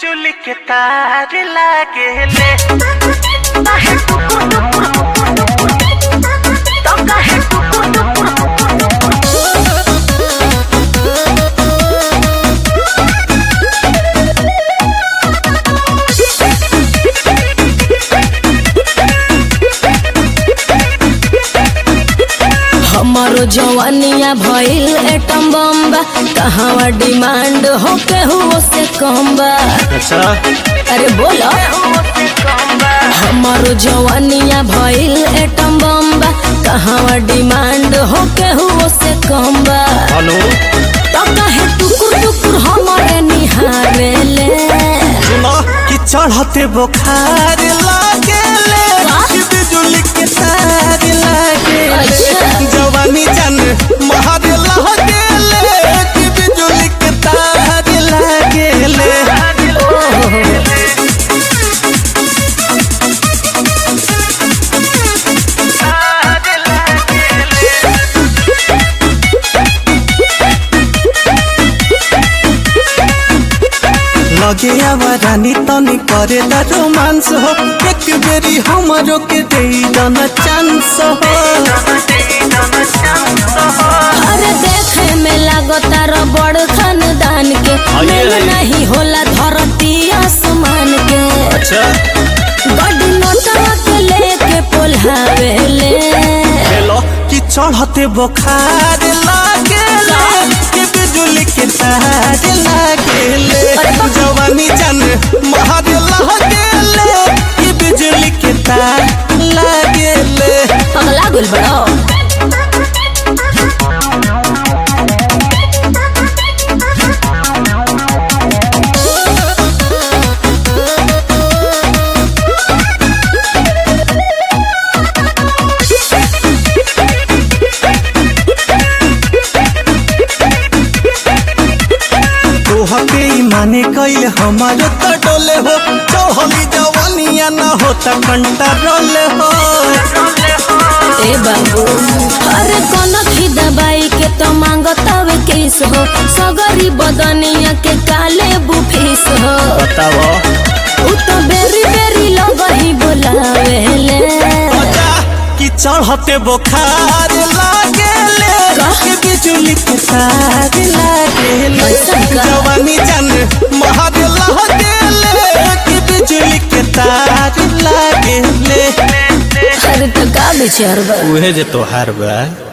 बिजुली के तार लागेले काहे टुकुर टुकुर तो काहे टुकुर टुकुर हमारो जवानिया भइल एटम बम्बा कहवा डिमांड हो केहू से कम बा अच्छा अरे बोलो हमारो जवानिया भइल एटम बम्बा कहवा डिमांड हो केहू से कम बा हेलो तो कहे टुकुर टुकुर हमारे निहारेले सुनो कि चढ़ते बुखार लागेले कि बिजुली के तार लागेले अच्छा। जवानी जान महार लागेले कि बिजुली के तार लागेले लगे आवा रानी तनी करे दा रोमांस हो एक बेरी हमरो के दे दना चांस हो अरे देखे में लागता रबड़ खानदान के आइए, मेल आइए। नहीं होला धरती आसमान के अच्छा गड्डी नोटवा के लेके पोल्हावेले हेलो कि चढ़ते बुखार लागेले कि बिजुली के तार लागेले अरे बाप। जवानी जान महार लागेले कि बिजुली के तार लागेले पगला गुल बड़ो तोहके ई माने कैल हमारो त डोले हो चढ़ली जवानिया न होता कंट्रोल हो ए बाबू अरे कोन खी दबाई के तो मांगतावे किस हो सगरी बदनिया के काले बुफिस हो बताओ उ तो बेरी बेरी लगही बोलावेले बता कि चढ़ते बुखार लागेले का? कि बिजुली के तार लागेले ऐसा का? जवानी जान महार लागेले कि बिजुली के तार लागेले अरे तो का विचार बा उहे जे तोहार बा